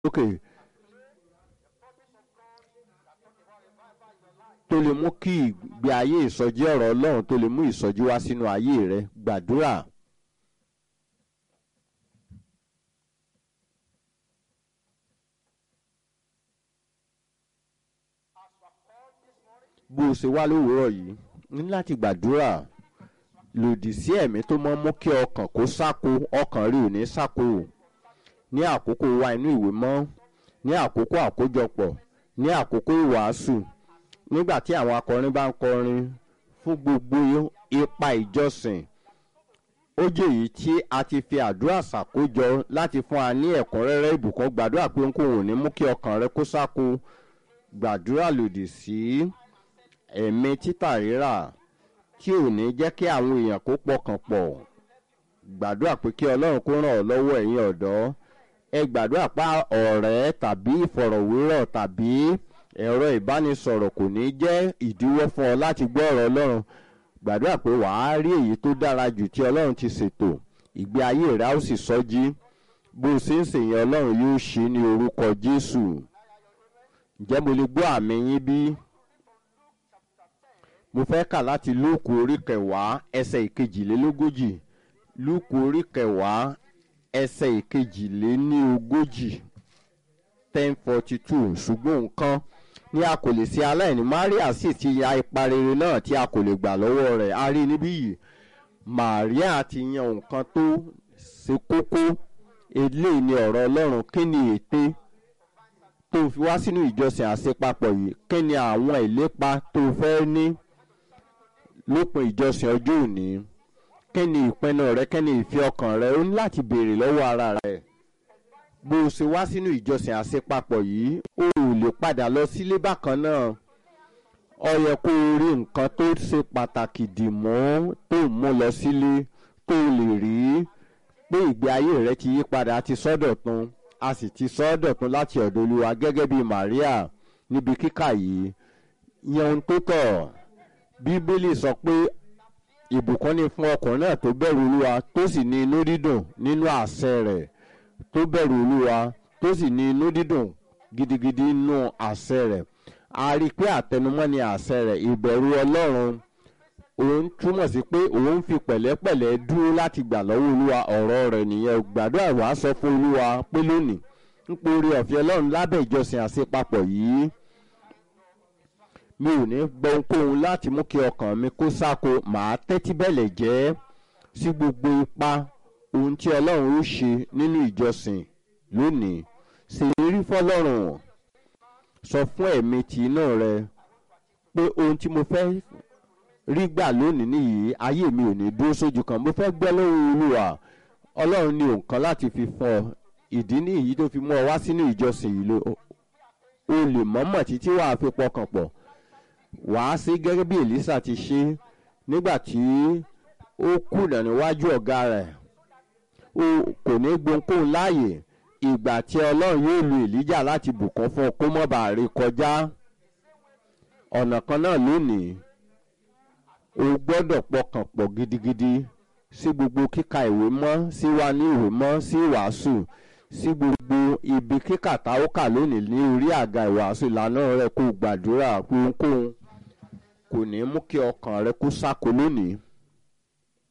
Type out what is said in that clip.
lókè tó lè mú kí ìgbé ayé ìsọjí ọ̀rọ̀ ọlọ́run tó lè mú ìsọjí wá sínú ayé rẹ gbàdúrà. bó o ṣe wá lówùúrọ̀ yìí ní láti gbàdúrà lòdì sí ẹ̀mí tó mọ́ mú kí ọkàn kó sáko ọkàn rí ò ní sáko ní àkókò wa inú ìwé mọ́ ní àkókò àkójọpọ̀ ní àkókò ìwàásù nígbà tí àwọn akọrin bá ń kọrin fún gbogbo ipa ìjọsìn ó jẹ́ èyí tí a ti fi àdúrà ṣàkójọ láti fún wa ní ẹ̀kúnrẹ́rẹ́ ìbùkún gbàdúrà pé n kò wò ní mú kí ọkàn rẹ kó sáko gbàdúrà lòdì sí ẹ̀mí títà rírà tí ò ní jẹ́ kí àwọn èèyàn kó pọkàn pọ̀ gbàdúrà pé kí ọlọ́run kó ràn ọ́ lọ́wọ́ ẹ̀yin ọ̀dọ́ ẹ gbàdúrà pa ọ̀rẹ́ tàbí ìfọ̀rọ̀wérọ̀ tàbí ẹ̀rọ ìbánisọ̀rọ̀ kò ní jẹ́ ìdíwọ́ fún ọ láti gbọ́ ọ̀rọ̀ ọlọ́run gbàdúrà pé wàá rí èyí tó dára jù tí ọlọ́run ti ṣètò ìgbé ayé rẹ á sì sọjí bó o ṣe ń ṣèyàn ọlọ́run yóò ṣe ní orúkọ jésù ǹjẹ́ mo lè gbọ́ àmì yín bí? mo fẹ́ kà láti lúùkù orí kẹwàá ẹsẹ̀ ìkejìlélógójì lúùkù orí kẹwàá ẹsẹ̀ ìkejìléníogójì ten forty two ṣùgbọ́n nǹkan ní a kò lè ṣe aláìní maria sì ti ya ipa rere náà tí a kò lè gbà lọ́wọ́ rẹ̀ a rí níbí yìí maria ti yan nǹkan tó ṣe kókó eléyìí ni ọ̀rọ̀ ọlọ́run kí ni ète tó fi wá sínú ìjọsìn àṣepapọ̀ yìí kí ni àwọn ìlépa tó fẹ́ ní lópin ìjọsìn ọjọ́ òní kí ni ìpinnu rẹ kí ni ìfi ọkàn rẹ ó ní láti béèrè lọ́wọ́ ara rẹ bó o ṣe wá sínú ìjọsìn àṣepapọ̀ yìí o ò lè padà lọ sílé bákan náà ọ yẹ kó o rí nǹkan tó ṣe pàtàkì dì mọ́ tó ń mú lọ sílé tó o lè rí pé ìgbé ayé rẹ ti yí padà ti sọ́dọ̀ tún a sì ti sọ́dọ̀ tún láti ọ̀dọ̀ olúwa gẹ́gẹ́ bí maria níbi kíkà yìí yan ohun tó tọ̀ bíbélì sọ pé ìbùkún ni fún ọkùnrin náà tó bẹ̀rù olúwa tó sì ní inú dídùn nínú àṣẹ rẹ̀ tó bẹ̀rù olúwa tó sì ní inú dídùn gidigidi nínú àṣẹ rẹ̀ a rí i pé àtẹnumọ́ ni àṣẹ rẹ̀ ìbẹ̀rù ọlọ́run òun túmọ̀ sí pé òun fi pẹ̀lẹ́pẹ̀lẹ́ dúró láti gbà lọ́wọ́ olúwa ọ̀rọ̀ rẹ̀ nìyẹn gbàdúrà wàá sọ fún olúwa pé lónìí ń porí ọ̀fẹ́ ọlọ́run lábẹ́ ìjọsìn àṣepapọ̀ yìí mi ò ní gbọ́ ohunkóhun láti mú kí ọkàn mi kó sáko màá tẹ́tí bẹ̀lẹ̀ jẹ́ sí gbogbo ipa ohun tí ọlọ́run ó ṣe nínú ìjọsìn lónìí ṣèlérí fọlọ́run sọ fún ẹ̀mí tì inú rẹ pé ohun tí mo fẹ́ rí gbà lónìí nìyí ayé mi ò ní dúró sójú kan mo fẹ́ gbẹ́ lóhùn olúwa ọlọ́run ní òǹkan láti fi fún ọ ìdí nìyí tó fi mú ọ wá sínú ìjọsìn yìí ló o lè mọ̀mọ̀ títí wàá fi pọkàn pọ̀ wàá sí gẹ́gẹ́ bí elisa ti ṣe nígbà tí ó kùnà níwájú ọ̀gá rẹ̀ o kò ní gbohùnkóhùn láàyè ìgbà tí ọlọ́run yóò lu èlíjà láti bùkún fún ọ kó mọ́ bàa rí kọjá ọ̀nà kan náà lónìí o gbọ́dọ̀ pọkàn pọ̀ gidigidi sí gbogbo kíka ìwé mọ́ sí wa ní ìwé mọ́ sí wàásù sí gbogbo ibi kíkà tá ó kà lónìí ní orí àga ìwàásù ìlànà rẹ kó gbàdúrà ohunkóhun kò ní mú kí ọkàn rẹ kó sáko lónìí